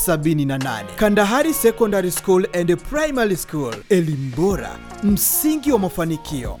78 Kandahari Secondary School and Primary School, elimu bora, msingi wa mafanikio.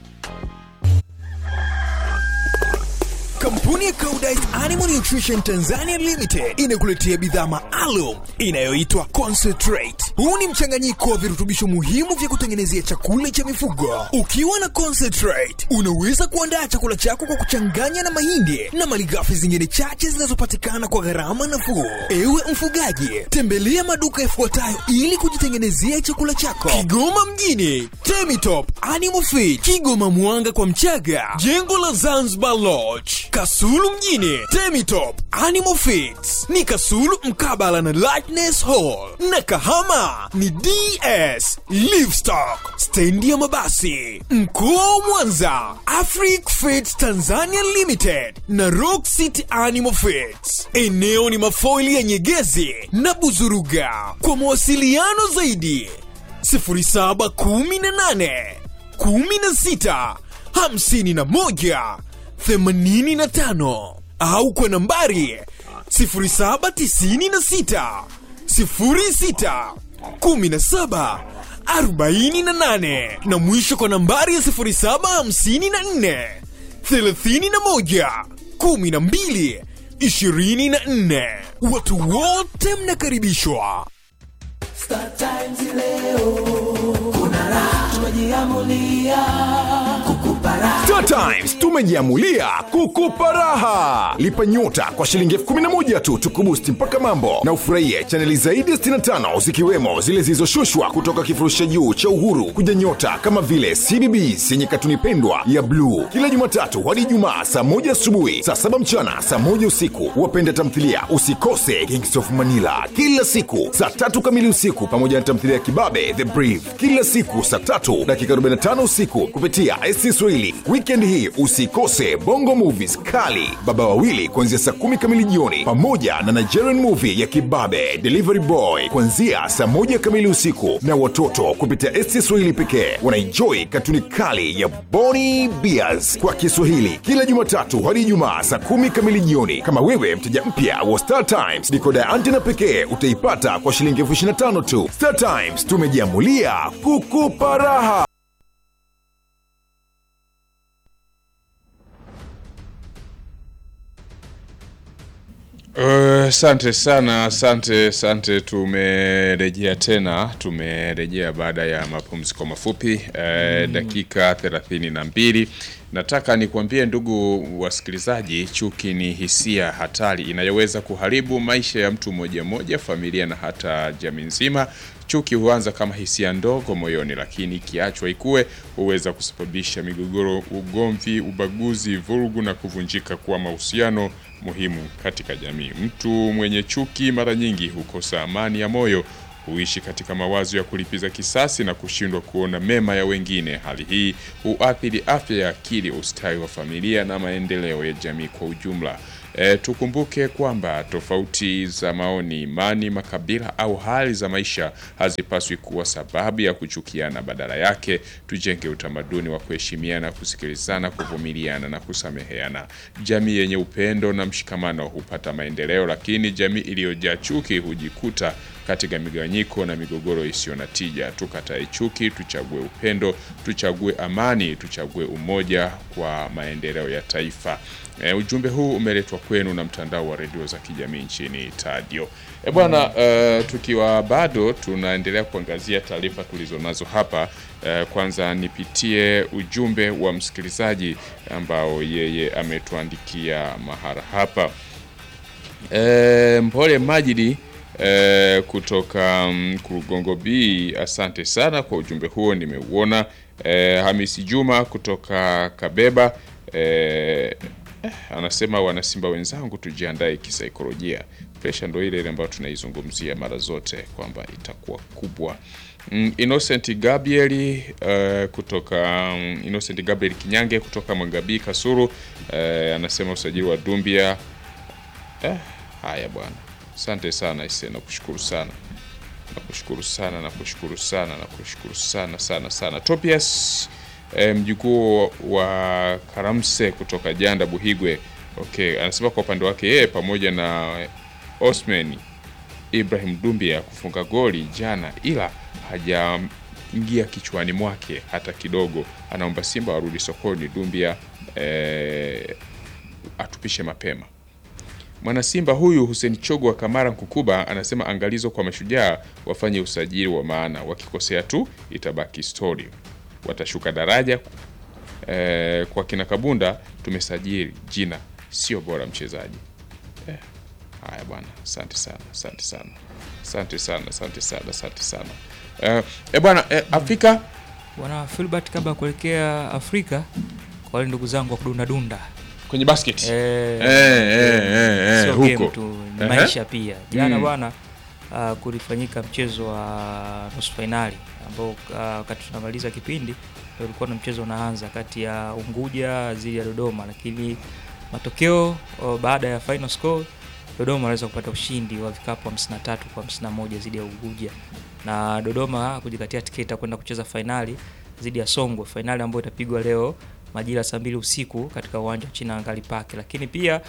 Kampuni ya Koudijt Animal Nutrition Tanzania Limited inakuletea bidhaa maalum inayoitwa Concentrate. Huu ni mchanganyiko wa virutubisho muhimu vya kutengenezea chakula cha mifugo. Ukiwa na Concentrate, unaweza kuandaa chakula chako kwa kuchanganya na mahindi na malighafi zingine chache zinazopatikana kwa gharama nafuu. Ewe mfugaji, tembelea maduka yafuatayo ili kujitengenezea chakula chako. Kigoma mjini, Temitop Animal Feed, Kigoma Mwanga kwa Mchaga, jengo la Zanzibar Lodge, Kasulu mjini, Temitop Animal Feeds ni Kasulu mkabala na Lightness Hall, na Kahama ni DS Livestock, stendi ya mabasi. Mkoa wa Mwanza, Afric Feeds Tanzania Limited na Rock City Animal Feeds. Eneo ni mafoili ya Nyegezi na Buzuruga. Kwa mawasiliano zaidi 0718 16 51 85 au kwa nambari 0796 06 17 48 na mwisho kwa nambari ya 0754 31 12 24. Watu wote mnakaribishwa. Star Times leo kuna raha, tumejiamulia kukupa raha. Star Times tumejiamulia kukupa raha. Lipa nyota kwa shilingi elfu kumi na moja tu tukubusti mpaka mambo na ufurahie chaneli zaidi ya 65 zikiwemo zile zilizoshushwa kutoka kifurushi cha juu cha Uhuru kuja nyota kama vile CBBS yenye katuni pendwa ya bluu kila Jumatatu hadi Ijumaa saa moja asubuhi, saa saba mchana, saa moja usiku. Wapenda tamthilia usikose Kings of Manila kila siku saa tatu kamili usiku, pamoja na tamthilia ya Kibabe The Brief kila siku saa tatu dakika 45 usiku kupitia SC Swahili. Weekend hii usikose Bongo Movies kali Baba Wawili kuanzia saa kumi kamili jioni, pamoja na Nigerian movie ya Kibabe Delivery Boy kuanzia saa moja kamili usiku, na watoto kupitia SC Swahili pekee wanaenjoy katuni kali ya Boni Bears kwa Kiswahili kila Jumatatu hadi Ijumaa saa kumi kamili jioni. Kama wewe mteja mpya wa Star Times, dikoda ya antena pekee utaipata kwa shilingi elfu ishirini na tano tu. Star Times tumejiamulia kukupa raha. Asante sana, asante, asante. Tumerejea tena, tumerejea baada ya mapumziko mafupi eh, dakika thelathini na mbili. Nataka nikwambie ndugu wasikilizaji, chuki ni hisia hatari inayoweza kuharibu maisha ya mtu mmoja mmoja, familia na hata jamii nzima. Chuki huanza kama hisia ndogo moyoni, lakini ikiachwa ikue huweza kusababisha migogoro, ugomvi, ubaguzi, vurugu na kuvunjika kwa mahusiano muhimu katika jamii. Mtu mwenye chuki mara nyingi hukosa amani ya moyo, huishi katika mawazo ya kulipiza kisasi na kushindwa kuona mema ya wengine. Hali hii huathiri afya ya akili, ustawi wa familia na maendeleo ya jamii kwa ujumla. E, tukumbuke kwamba tofauti za maoni, imani, makabila au hali za maisha hazipaswi kuwa sababu ya kuchukiana. Badala yake, tujenge utamaduni wa kuheshimiana, kusikilizana, kuvumiliana na kusameheana. Jamii yenye upendo na mshikamano hupata maendeleo, lakini jamii iliyojaa chuki hujikuta katika migawanyiko na migogoro isiyo na tija. Tukatae chuki, tuchague upendo, tuchague amani, tuchague umoja kwa maendeleo ya taifa. E, ujumbe huu umeletwa kwenu na mtandao wa redio za kijamii nchini Tadio. E bwana, e, tukiwa bado tunaendelea kuangazia taarifa tulizonazo hapa. E, kwanza nipitie ujumbe wa msikilizaji ambao yeye ametuandikia mahara hapa. E, Mpole Majidi e, kutoka mm, Kurugongo B, asante sana kwa ujumbe huo, nimeuona. E, Hamisi Juma kutoka Kabeba e, Eh, anasema wanasimba wenzangu, tujiandae kisaikolojia. Presha ndo ile ile ambayo tunaizungumzia mara zote kwamba itakuwa kubwa. Mm, Innocent Gabriel uh, kutoka um, Innocent Gabriel Kinyange kutoka Mwangabii Kasuru uh, anasema usajili wa Dumbia eh, haya bwana, asante sana ise, nakushukuru sana nakushukuru sana nakushukuru sana nakushukuru sana sana sana Topias eh, mjukuu wa Karamse kutoka Janda Buhigwe. Okay, anasema kwa upande wake yeye pamoja na Osman Ibrahim Dumbia kufunga goli jana, ila hajaingia kichwani mwake hata kidogo. Anaomba Simba warudi sokoni, Dumbia eh, atupishe mapema. Mwana Simba huyu Hussein Chogo wa Kamara Nkukuba anasema angalizo kwa mashujaa wafanye usajili wa maana, wakikosea tu itabaki story, watashuka daraja. Eh, kwa kina Kabunda tumesajili jina, sio bora mchezaji. Eh, haya bwana, asante sana, asante sana, asante sana, asante sana, asante sana. Eh, eh bwana, eh, Afrika Bwana Filbert, kabla ya kuelekea Afrika, kwa wale ndugu zangu wa kudundadunda kwenye basket eh, eh, eh, eh, eh, sio huko game tu, ni Ehe. maisha pia. Jana Mm. bwana uh, kulifanyika mchezo wa nusu fainali ambao uh, wakati tunamaliza kipindi ndio ulikuwa na mchezo unaanza kati ya Unguja dhidi ya Dodoma, lakini matokeo uh, baada ya final score Dodoma waliweza kupata ushindi wa vikapu 53 kwa 51 dhidi ya Unguja na Dodoma kujikatia tiketi ya kwenda kucheza fainali dhidi ya Songwe, fainali ambayo itapigwa leo majira ya saa mbili usiku katika uwanja wa China Angali Park. Lakini pia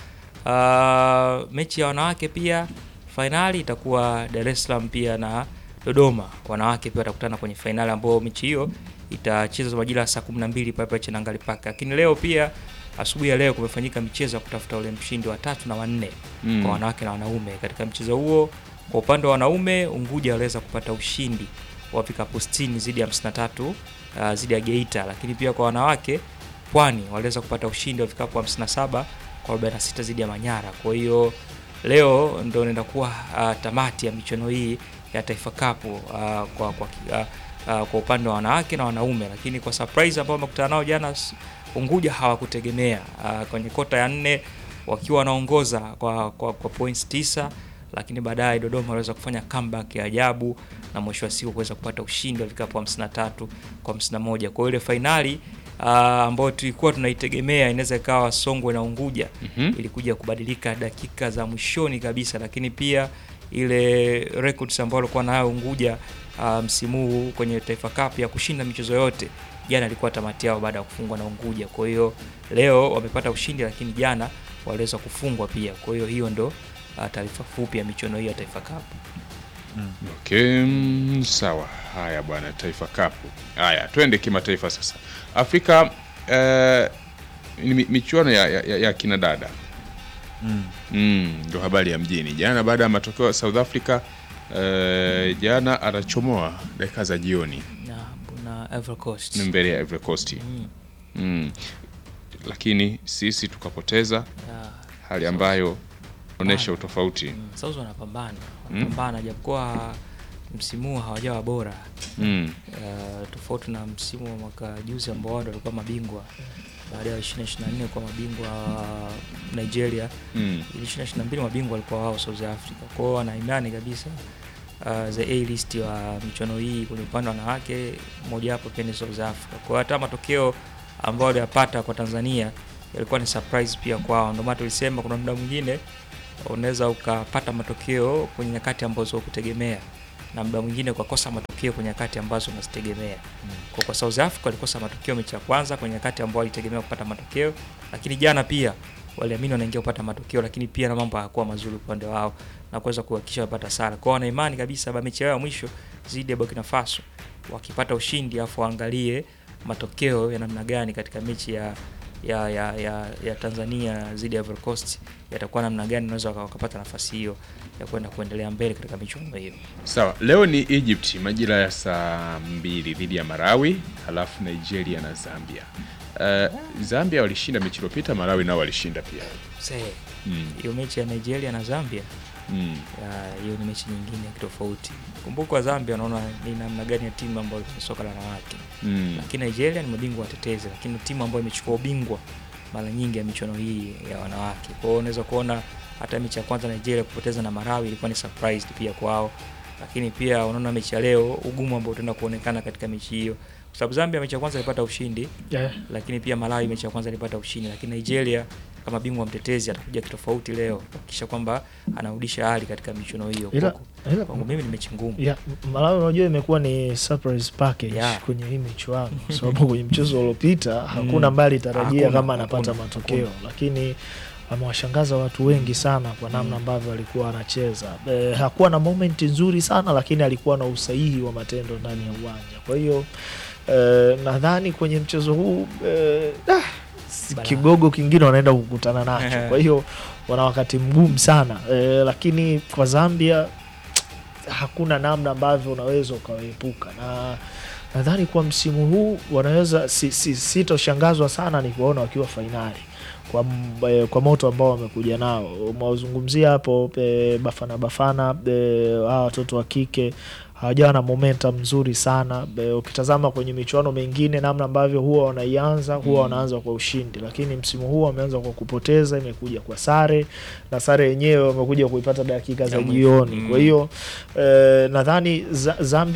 uh, mechi ya wanawake pia fainali itakuwa Dar es Salaam pia na Dodoma, wanawake pia watakutana kwenye fainali ambayo mechi hiyo itachezwa majira ya saa 12 pale pale China Angali Park. Lakini leo pia asubuhi ya leo kumefanyika michezo ya kutafuta ule mshindi wa tatu na wanne Mm. kwa wanawake na wanaume. Katika mchezo huo, kwa upande wa wanaume, Unguja waliweza kupata ushindi wa vikapu 60 dhidi ya 53 uh, dhidi ya Geita, lakini pia kwa wanawake Pwani waliweza kupata ushindi wa vikapu 57 kwa 46 dhidi ya Manyara. Kwa hiyo leo ndio inaenda kuwa uh, tamati ya michuano hii ya Taifa Cup uh, kwa kwa, uh, uh, kwa upande wa wanawake na wanaume, lakini kwa surprise ambao wamekutana nao jana s- Unguja hawakutegemea uh, kwenye kota ya nne wakiwa wanaongoza kwa, kwa, kwa points tisa lakini baadaye Dodoma waliweza kufanya comeback ya ajabu na mwisho wa siku kuweza kupata ushindi wa vikapu 53 kwa 51. Kwa hiyo ile fainali uh, ambayo tulikuwa tunaitegemea inaweza ikawa Songwe na Unguja Mhm. ilikuja kubadilika dakika za mwishoni kabisa, lakini pia ile records ambayo alikuwa nayo Unguja uh, msimu huu kwenye Taifa Cup ya kushinda michezo yote jana ilikuwa tamati yao baada ya kufungwa na Unguja. Kwa hiyo leo wamepata ushindi, lakini jana waliweza kufungwa pia. Kwa hiyo hiyo ndo uh, taarifa fupi ya michuano hii ya Taifa Cup. Okay, mm, sawa. Haya bwana, Taifa Cup. Haya, twende kimataifa sasa. Afrika eh, ni mi- michuano ya, ya, ya, ya kina dada mm, ndo habari ya mjini jana baada ya matokeo ya South Africa eh, jana anachomoa dakika za jioni na, na Ivory Coast. ni mbele ya Ivory Coast Mm, mm. Lakini sisi tukapoteza, ya, hali ambayo onyesha utofauti mm, South wanapambana wanapambana japokuwa msimu huu hawajawa bora mm. uh, tofauti na msimu wa mwaka juzi ambao wao ndio walikuwa mabingwa baada ya 2024 kwa mabingwa wa Nigeria Mm. ili 2022 mabingwa walikuwa wao South Africa. Kwa hiyo wana imani kabisa uh, the A list wa michuano hii kwenye upande wa wanawake moja wapo pia ni South Africa. Kwa hiyo hata matokeo ambayo waliyapata kwa Tanzania yalikuwa ni surprise pia kwao. Ndio maana tulisema kuna muda mwingine unaweza ukapata matokeo kwenye nyakati ambazo hukutegemea na muda mwingine ukakosa matokeo kwenye nyakati ambazo unazitegemea. Kwa, kwa South Africa walikosa matokeo mechi ya kwanza kwenye nyakati ambao walitegemea kupata matokeo, lakini jana pia waliamini wanaingia kupata matokeo, lakini pia na mambo hayakuwa mazuri upande wao na kuweza kuhakikisha wapata sare. Kwa hiyo wana imani kabisa ba mechi yao ya mwisho dhidi ya Burkina Faso wakipata ushindi, afu waangalie matokeo ya namna gani katika mechi ya ya, ya, ya, ya Tanzania dhidi ya Ivory Coast yatakuwa namna gani, unaweza waka- wakapata nafasi hiyo ya kwenda kuendelea mbele katika michuano hiyo. Sawa, leo ni Egypt majira ya saa mbili dhidi ya Malawi, halafu Nigeria na Zambia. Uh, Zambia walishinda mechi iliyopita, Malawi nao walishinda pia. Sasa Mm. hiyo mechi ya Nigeria na Zambia Mm. ya, hiyo ni mechi nyingine ya kitofauti. Kumbuka Zambia, unaona ni namna gani ya timu ambayo kwenye soka la wanawake Mm. lakini Nigeria ni mabingwa watetezi, lakini timu ambayo imechukua ubingwa mara nyingi ya michuano hii ya wanawake. Kwa hiyo unaweza kuona hata mechi ya kwanza Nigeria kupoteza na Malawi ilikuwa ni surprise pia kwao, lakini pia unaona mechi ya leo ugumu ambao utaenda kuonekana katika mechi hiyo, kwa sababu Zambia mechi ya kwanza ilipata ushindi, Yeah. lakini pia Malawi mechi ya kwanza ilipata ushindi, lakini Nigeria kama bingwa mtetezi atakuja kitofauti leo kuhakikisha kwamba anarudisha hali katika michuano hiyo. Ila- Kwangu- ila- Kwangu mimi ni mechi ngumu. Yeah, Malawi unajua imekuwa ni surprise package Yeah. kwenye hii michuano kwa sababu kwenye mchezo uliopita hakuna mbali tarajia Hakuna, kama anapata hakuna, matokeo hakuna. lakini amewashangaza watu wengi sana kwa namna ambavyo alikuwa anacheza. E, hakuwa na moment nzuri sana, lakini alikuwa na usahihi wa matendo ndani ya uwanja. Kwa hiyo e, nadhani kwenye mchezo huu e, ah, si- Balaa. kigogo kingine wanaenda kukutana nacho, kwa hiyo wana wakati mgumu sana e, lakini kwa Zambia hakuna namna ambavyo unaweza ukawaepuka na nadhani kwa msimu huu wanaweza si, si, sitoshangazwa sana ni kuwaona wakiwa fainali kwa, m- eh, kwa moto ambao wamekuja nao umewazungumzia hapo eh, Bafana Bafana eh, hawa watoto wa kike hawajawa na momentum nzuri sana eh, ukitazama kwenye michuano mingine namna ambavyo huwa wanaianza huwa wanaanza kwa ushindi lakini msimu huu wameanza kwa kupoteza imekuja kwa sare na sare yenyewe wamekuja kuipata dakika za Ya mwisho. jioni Mm. kwa hiyo eh, nadhani Za- Zambia